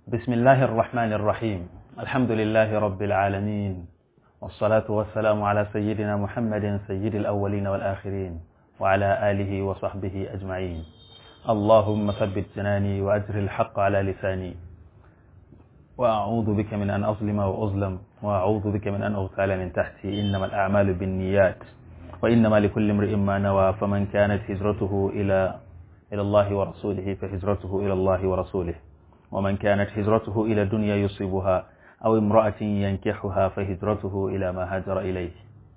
بسم الله الرحمن الرحيم الحمد لله رب العالمين والصلاة والسلام على سيدنا محمد سيد الأولين والآخرين وعلى آله وصحبه أجمعين اللهم ثبت جناني وأجر الحق على لساني وأعوذ بك من أن أظلم وأظلم وأعوذ بك من أن أغتال من تحتي إنما الأعمال بالنيات وإنما لكل امرئ ما نوى فمن كانت هجرته إلى إلى الله ورسوله فهجرته إلى الله ورسوله ومن كانت هجرته إلى دنيا يصيبها أو امرأة ينكحها فهجرته إلى ما هاجر إليه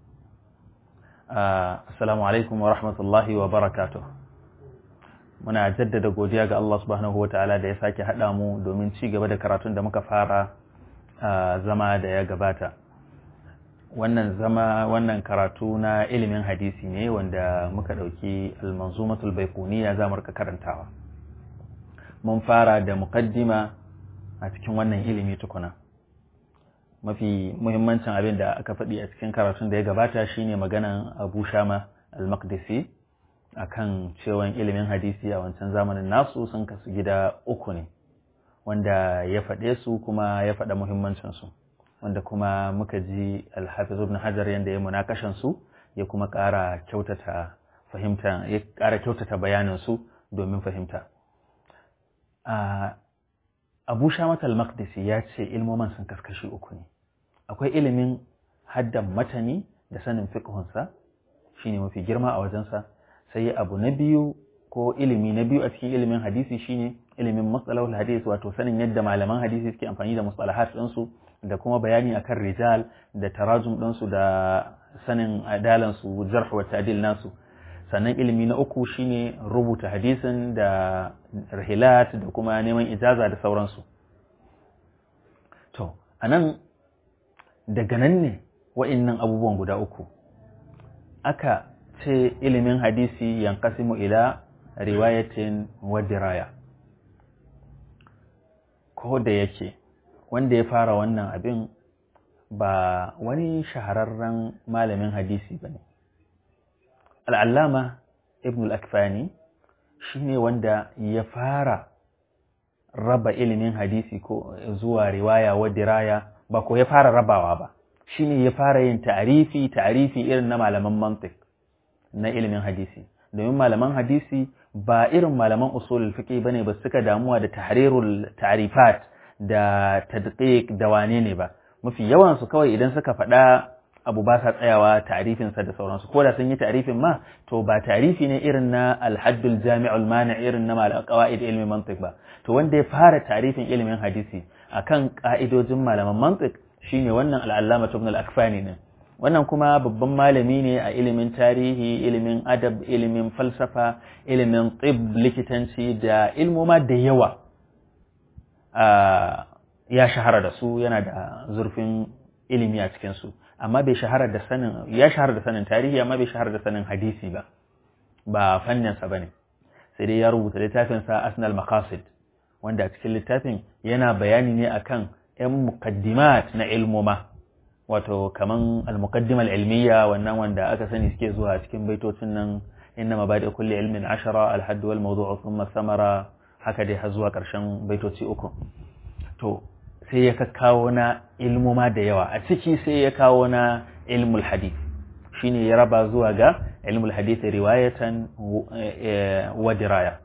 آه السلام عليكم ورحمة الله وبركاته muna jaddada godiya ga Allah subhanahu wataala da ya sake haɗa mu domin ci gaba da karatun da muka fara zama da ya gabata wannan zama wannan karatu na ilimin hadisi ne wanda muka ɗauki almanzumatul baikuniya za mu rika karantawa mun fara da muqaddima a cikin wannan ilimi tukuna mafi muhimmancin abin da aka faɗi a cikin karatun da ya gabata shine maganan abu shama al-maqdisi akan cewan ilimin hadisi a wancan zamanin nasu sun kasu gida uku ne wanda ya faɗe su kuma ya faɗa muhimmancinsu wanda kuma muka ji alhafiz ibn hajar yadda ya munakashan su ya kuma ƙara kyautata fahimta ya ƙara kyautata bayanin su domin fahimta abu shamat al-maqdisi ya ce ilmoman sun kaskashi uku ne akwai ilimin haddan matani da sanin fiqhunsa shine mafi girma a wajensa sai abu na biyu ko ilimi na biyu a cikin ilimin hadisi shine ilimin matsalahul hadis wato sanin yadda malaman hadisi suke amfani da mustalahat ɗinsu da kuma bayani akan rijal da tarajum ɗinsu da sanin adalansu jarh wa ta'dil nasu sannan ilimi na uku shine rubuta hadisin da rahilat da kuma neman ijaza da sauransu to anan daga nan ne wa'innan abubuwan guda uku aka ce ilimin hadisi yankasimu ila riwayatin wa diraya ko da yake wanda ya fara wannan abin ba wani shahararren malamin hadisi ba ne al'allama ibn al-akfani shi ne wanda ya fara raba ilimin hadisi ko zuwa riwaya wa diraya ba ko ya fara rabawa ba shi ne ya fara yin ta'arifi ta'arifi irin na malaman mantik na ilimin hadisi domin malaman hadisi ba irin malaman usulul fiqh bane ba suka damuwa da tahrirul ta'rifat da tadqiq da wane ne ba mafi yawan su kawai idan suka faɗa abu ba sa tsayawa ta'rifin sa da sauransu ko da sun yi ta'rifin ma to ba ta'rifi ne irin na al-haddul jami'ul mani irin na mal qawaid ilmi mantiq ba to wanda ya fara ta'rifin ilimin hadisi akan ka'idojin malaman mantiq shine wannan al-allama ibn al-akfani ne wannan kuma babban malami ne a ilimin tarihi ilimin adab ilimin falsafa ilimin tsib likitanci da ilmoma da yawa ya shahara da su yana da zurfin ilimi a cikinsu amma bai shahara da sanin ya shahara da sanin tarihi amma bai shahara da sanin hadisi ba ba fanninsa ba ne sai dai ya rubuta littafinsa asnal maqasid wanda a cikin littafin yana bayani ne akan 'yan muqaddimat na ilmoma wato kaman al-muqaddima al-ilmiya wannan wanda aka sani suke zuwa cikin baitocin nan inna mabadi kulli ilmin ashara al-hadd wal mawdu'u thumma samara haka dai har zuwa karshen baitoci uku to sai ya kawo na ilmuma da yawa a ciki sai ya kawo na ilmul hadith shine ya raba zuwa ga ilmul hadith riwayatan wa diraya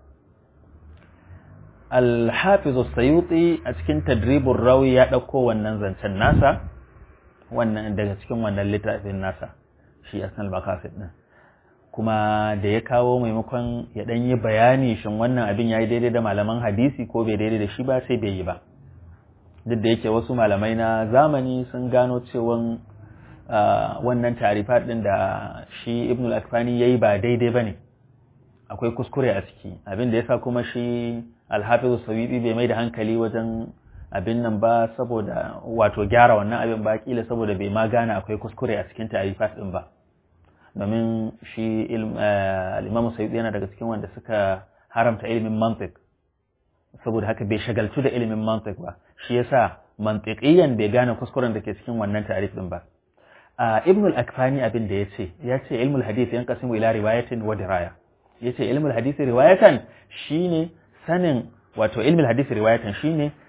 al-hafiz as-sayuti a cikin tadribur rawi ya dauko wannan zancen nasa wannan daga cikin wannan littafin nasa shi asnal makasid din kuma da ya kawo maimakon ya dan yi bayani shin wannan abin yayi daidai da malaman hadisi ko bai daidai da shi ba sai bai yi ba duk da yake wasu malamai na zamani sun gano cewa wannan tarifat din da shi ibn al-akfani yayi ba daidai bane akwai kuskure a ciki abin da yasa kuma shi al-hafiz sawibi bai mai da hankali wajen abin nan ba saboda wato gyara wannan abin ba kila saboda bai ma gane akwai kuskure a cikin tarifat din ba domin shi al-Imam Sayyid yana daga cikin wanda suka haramta ilimin mantiq saboda haka bai shagaltu da ilimin mantiq ba shi yasa mantiqiyan bai gane kuskuren da ke cikin wannan tarif din ba Ibn al-Akfani abin da yace yace ilmul hadith yanqasimu ila riwayatin wa diraya yace ilmul hadith riwayatan shine sanin wato ilmul hadith riwayatan shine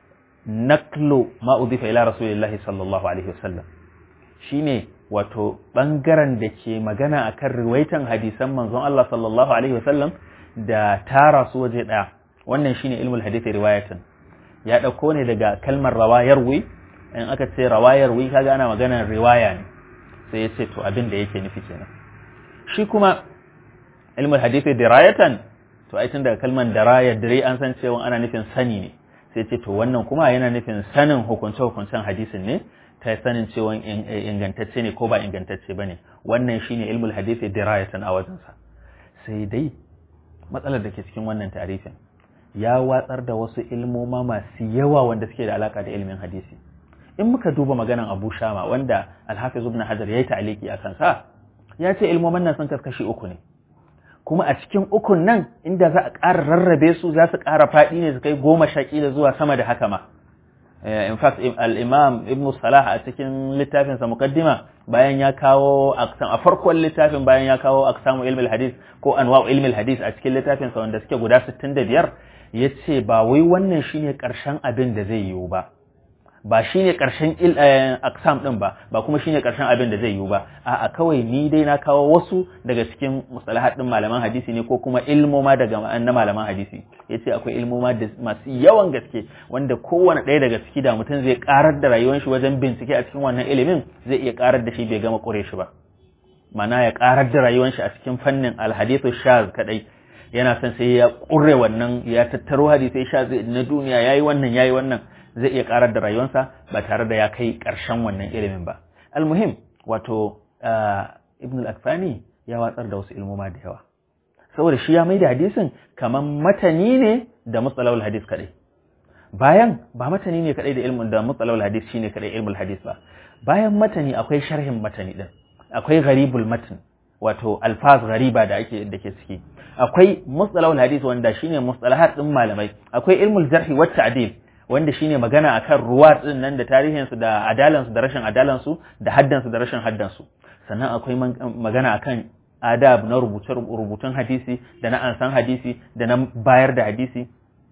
naklo ma udifa ila rasulillahi sallallahu alaihi wasallam shine wato bangaren da ke magana akan riwaitan hadisan manzon Allah sallallahu alaihi wasallam da tara su waje daya wannan shine ilmul hadisi riwayatan ya dauko ne daga kalmar rawayar wi in aka ce rawayar wi kaga ana maganar riwaya ne sai ya ce to abin da yake nufi kenan shi kuma ilmul hadisi dirayatan to ai tun daga kalmar daraya dire an san cewa ana nufin sani ne sai ce to wannan kuma yana nufin sanin hukunce hukuncen hadisin ne ta sanin cewa ingantacce ne ko ba ingantacce bane wannan shine ilmul hadisi dirayatan a wajensa sai dai matsalar da ke cikin wannan tarifin ya watsar da wasu ilmoma masu yawa wanda suke da alaka da ilimin hadisi in muka duba maganan Abu Shama wanda Al-Hafiz Ibn Hajar yayi ta'aliki akan sa ya ce ilmoman nan sun kaskashi uku ne kuma a cikin ukun nan inda za a ƙara rarrabe su za su ƙara faɗi ne su kai goma sha ƙila zuwa sama da haka ma in fact al-imam ibn salah a cikin littafinsa muqaddima bayan ya kawo aqsam a farkon littafin bayan ya kawo aqsamu ilmi al-hadith ko anwa'u ilmi al-hadith a cikin littafinsa wanda suke guda 65 yace ba wai wannan shine karshen abin da zai yiwu ba ba shine karshen aqsam din ba ba kuma shine karshen abin da zai yiwu ba a'a kawai ni dai na kawo wasu daga cikin mustalahat din malaman hadisi ne ko kuma ilmoma daga na malaman hadisi yace akwai ilmoma da masu yawan gaske wanda kowane ɗaya daga ciki da mutum zai karar da rayuwar shi wajen bincike a cikin wannan ilimin zai iya karar da shi bai gama kure shi ba mana ya karar da rayuwar shi a cikin fannin alhadithu shaz kadai yana son sai ya kure wannan ya tattaro hadisai shaz na duniya yayi wannan yayi wannan zai iya karar da rayuwarsa ba tare da ya kai ƙarshen wannan ilimin ba almuhim wato ibn al-akfani ya watsar da wasu ilmoma da yawa saboda shi ya mai da hadisin kamar matani ne da matsalawul hadis kadai bayan ba matani ne kadai da ilmin da matsalawul hadis shine kadai ilmul hadis ba bayan matani akwai sharhin matani din akwai gharibul matan wato alfaz ghariba da ake da ke ciki akwai mustalahul hadis wanda shine mustalahat din malamai akwai ilmul jarhi wat ta'dil wanda shine magana akan ruwa din nan da tarihinsu da adalansu da rashin adalansu da haddansu da rashin haddansu sannan akwai magana akan adab na rubutun hadisi da na ansan hadisi da na bayar da hadisi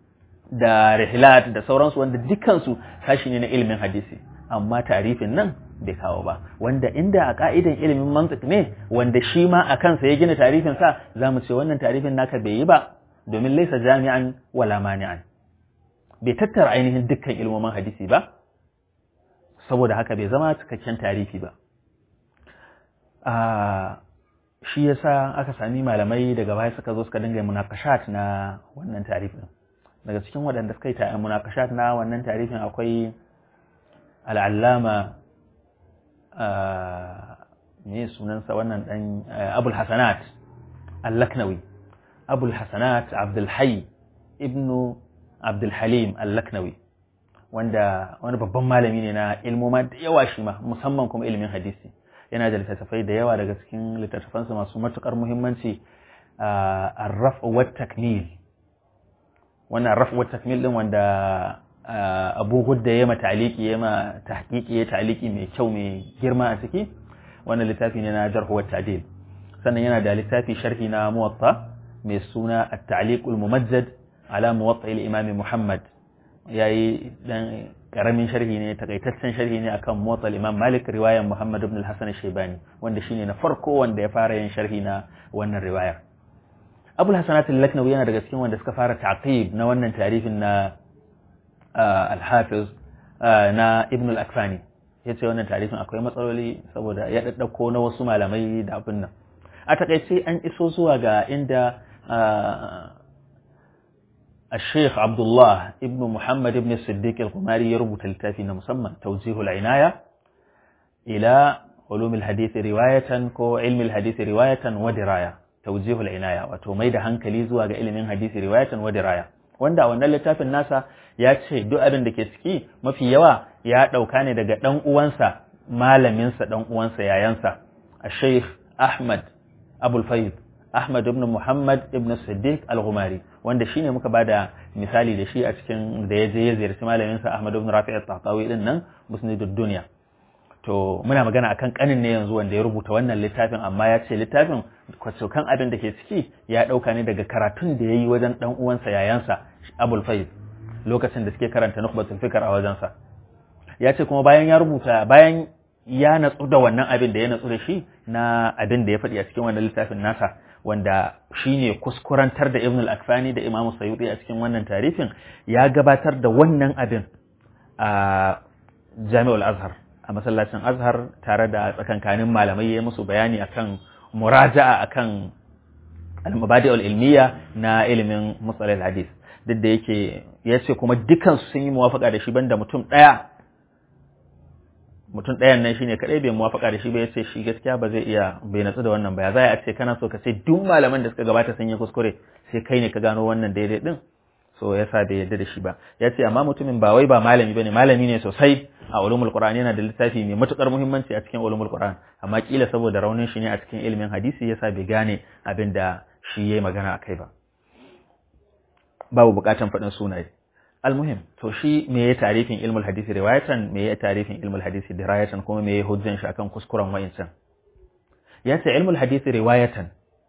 da rihlat da sauransu wanda dukansu sashi ne na ilimin hadisi amma tarifin nan bai kawo ba wanda inda a ka'idan ilimin mantiq ne wanda shi ma a kansa ya gina tarifin sa zamu ce wannan tarifin naka bai yi ba domin laisa jami'an wala mani'an bai tattara ainihin dukkan ilmomin hadisi ba saboda haka bai zama cikakken tarifi ba shi yasa aka sami malamai daga baya suka zo suka dinga munakashat na wannan tarifin daga cikin waɗanda suka yi ta munakashat na wannan tarifin akwai al'allama me sunansa wannan ɗan abul hasanat al-laknawi abul hasanat abdul hayy ibnu Abdulhalim Al-Laknawi wanda wani babban malami ne na ilmoma da yawa shi ma musamman kuma ilimin hadisi yana da littattafai da yawa daga cikin littattafansa masu matukar muhimmanci arraf wa takmil wannan arraf wa takmil din wanda Abu Hudda ya ma taliki ya ma tahqiqi ya taliki mai kyau mai girma a ciki wannan littafi ne na jarh wa ta'dil sannan yana da littafi sharhi na muwatta mai suna at-ta'liq al-mumajjad ala muwatta imam Muhammad yayi dan karamin sharhi ne takaitaccen sharhi ne akan muwatta imam Malik riwayar Muhammad ibn al-Hasan al-Shaybani wanda shine na farko wanda ya fara yin sharhi na wannan riwayar Abu al-Hasanat al-Laknawi yana daga cikin wanda suka fara ta'qib na wannan tarifin na al-Hafiz na Ibn al-Akfani yace wannan tarifin akwai matsaloli saboda ya daddauko na wasu malamai da abin nan a takaice an iso zuwa ga inda الشيخ عبد الله ابن محمد ابن الصديق القماري يربط التافي مسمى توجيه العناية إلى علوم الحديث رواية كو علم الحديث رواية ودراية توجيه العناية وتوميد هنكلي زوا ga ilimin hadisi riwayatan wa diraya wanda a wannan littafin nasa ya ce duk abin da ke ciki mafi yawa ya dauka ne daga dan uwansa malaminsa dan uwansa yayansa Sheikh Ahmad Abul Fayd Ahmad ibn Muhammad ibn Siddiq Al-Ghumari wanda shine muka bada misali da shi a cikin da ya je ya ziyarci malamin sa Ahmad ibn Rafi' al-Tahtawi din nan Musnidud Dunya to muna magana akan kanin ne yanzu wanda ya rubuta wannan littafin amma ya ce littafin kwacokan abin da ke ciki ya dauka ne daga karatun da yayi wajen dan uwansa yayansa Abul Faiz lokacin da suke karanta nukhbatul fikr a wajensa ya ce kuma bayan ya rubuta bayan ya natsu da wannan abin da ya natsu da shi na abin da ya faɗi a cikin wannan littafin nasa wanda shine kuskurantar da Ibn al-Akfani da Imam Sayyidi a cikin wannan tarifin ya gabatar da wannan abin a Jami'ul Azhar a masallacin Azhar tare da tsakankanin malamai ya musu bayani akan muraja'a akan al-mabadi'ul ilmiya na ilimin musalal hadis duk da yake ya ce kuma dukansu sun yi muwafaka da shi banda mutum ɗaya mutum ɗayan nan shine kadai bai muwafaka da shi ba yace shi gaskiya ba zai iya bai natsu da wannan ba ya zai a ce kana so ka ce duk malaman da suka gabata sun yi kuskure sai kai ne ka gano wannan daidai din so yasa bai yarda da shi ba ya ce amma mutumin ba wai ba malami bane malami ne sosai a ulumul qur'an yana da littafi mai matukar muhimmanci a cikin ulumul qur'an amma kila saboda raunin shi ne a cikin ilimin hadisi yasa bai gane abin da shi yayi magana akai ba babu bukatan faɗin sunaye almuhim to shi me ya tarifin ilmul hadisi riwayatan me ya tarifin ilmul hadisi dirayatan kuma me ya hujjan shi akan kuskuren wayancan ya ce ilmul hadisi riwayatan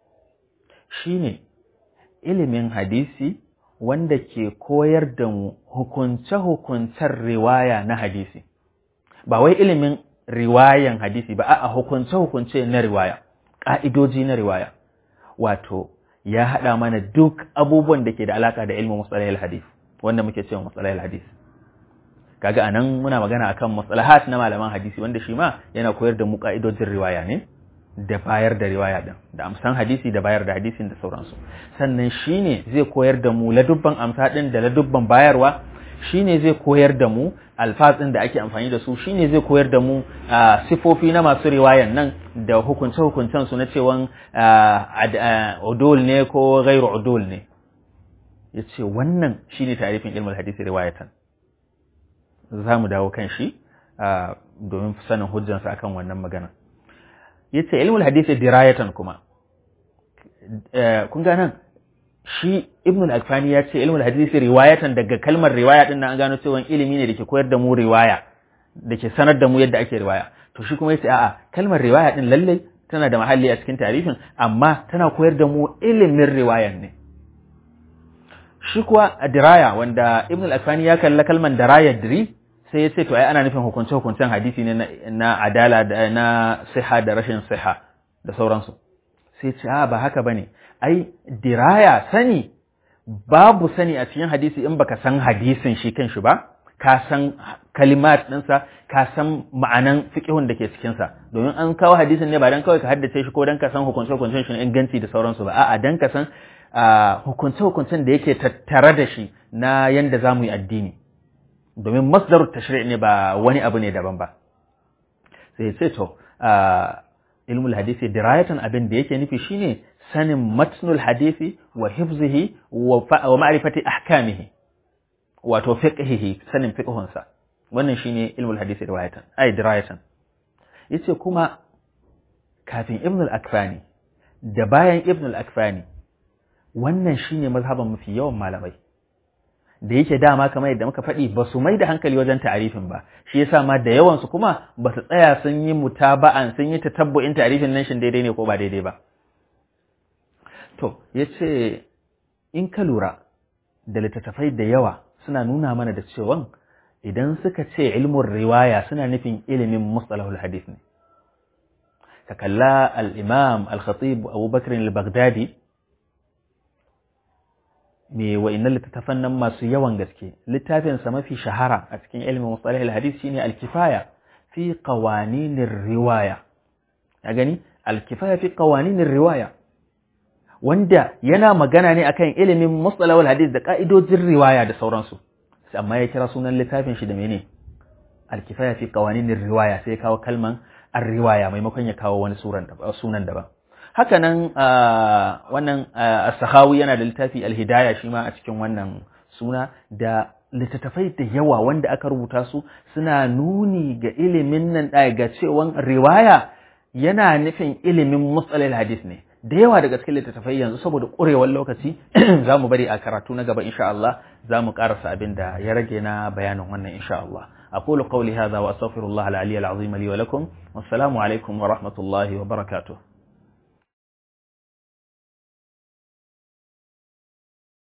shine ilimin hadisi wanda ke koyar da mu hukunce-hukuncen riwaya na hadisi ba wai ilimin riwayan hadisi ba a hukunce-hukunce na riwaya ƙa'idoji na riwaya wato ya haɗa mana duk abubuwan da ke da alaƙa da ilmin musalahil hadis wanda muke cewa musalahil hadis kaga anan muna magana akan musalahat na malaman hadisi wanda shi ma yana koyar da mu ƙa'idojin riwaya ne da bayar da riwaya din da amsan hadisi da bayar da hadisin da sauransu sannan shine zai koyar da mu ladubban amsa din da ladubban bayarwa shine zai koyar da mu alfatsin da ake amfani da su shine zai koyar da mu sifofi na masu riwayan nan da hukunce hukuncen su na cewan udul ne ko ghairu udul ne yace wannan shine tarifin ilmul hadisi riwayatan za mu dawo kan shi domin sanin hujjansa akan wannan magana yace ilmul hadisi dirayatan kuma kun ga nan shi ibn al-akfani ya ce ilmul hadisi riwayatan daga kalmar riwaya din nan an gano cewa ilimi ne dake koyar da mu riwaya dake sanar da mu yadda ake riwaya to shi kuma yace a'a kalmar riwaya din lalle tana da mahalli a cikin tarihin amma tana koyar da mu ilimin riwayan ne shi kuwa diraya wanda ibn al-akfani ya kalla kalmar diraya diri sai ya ce to ai ana nufin hukunce hukuncen hadisi ne na adala da na siha da rashin siha da sauransu sai ce a ba haka bane ai diraya sani babu sani a cikin hadisi in baka san hadisin shi kanshi ba ka san kalimat ɗinsa ka san ma'anan fiqhun da ke cikinsa domin an kawo hadisin ne ba dan kawai ka haddace shi ko dan ka san hukunce hukuncen shi inganci da sauransu ba a'a dan ka san hukunce hukuncen da yake tattare da shi na yanda zamu yi addini domin masdarut tashri' ne ba wani abu ne daban ba sai ce to ilmul hadisi dirayatan abin da yake nufi shine sanin matnul hadisi wa hifzihi wa ma'rifati ahkamihi wato fiqhihi sanin fiqhunsa wannan shine ilmul hadisi riwayatan ay dirayatan yace kuma kafin ibn al-akfani da bayan ibn al-akfani wannan shine mazhaban mafi yawan malamai da yake dama kamar yadda muka faɗi ba su mai da hankali wajen ta'arifin ba shi yasa ma da yawan su kuma ba su tsaya sun yi mutaba'an sun yi tatabbu'in ta'arifin nan shin daidai ne ko ba daidai ba to yace in ka lura da littattafai da yawa suna nuna mana da cewa idan suka ce ilmun riwaya suna nufin ilimin mustalahul hadith ne ka kalla al-imam al-khatib Abu Bakr al-Baghdadi me wa'innan littattafan nan masu yawan gaske littafinsa mafi shahara a cikin ilimin mustalah al-hadith shine al-kifaya fi qawaninir riwaya ya gani al-kifaya fi qawaninir riwaya wanda yana magana ne akan ilimin mustalah al-hadith da ka'idojin riwaya da sauransu amma ya kira sunan littafin shi da mene al-kifaya fi qawaninir riwaya sai ya kawo kalman ar-riwaya maimakon ya kawo wani sunan daban haka nan wannan as-sahawi yana da littafi al-hidaya shi ma a cikin wannan suna da littattafai da yawa wanda aka rubuta su suna nuni ga ilimin nan ga cewan riwaya yana nufin ilimin musalil hadis ne da yawa daga cikin littattafai yanzu saboda ƙurewar lokaci za mu bari a karatu na gaba insha Allah za mu ƙarasa abin da ya rage na bayanin wannan insha Allah أقول قولي هذا وأستغفر الله العلي العظيم لي ولكم والسلام عليكم ورحمة الله وبركاته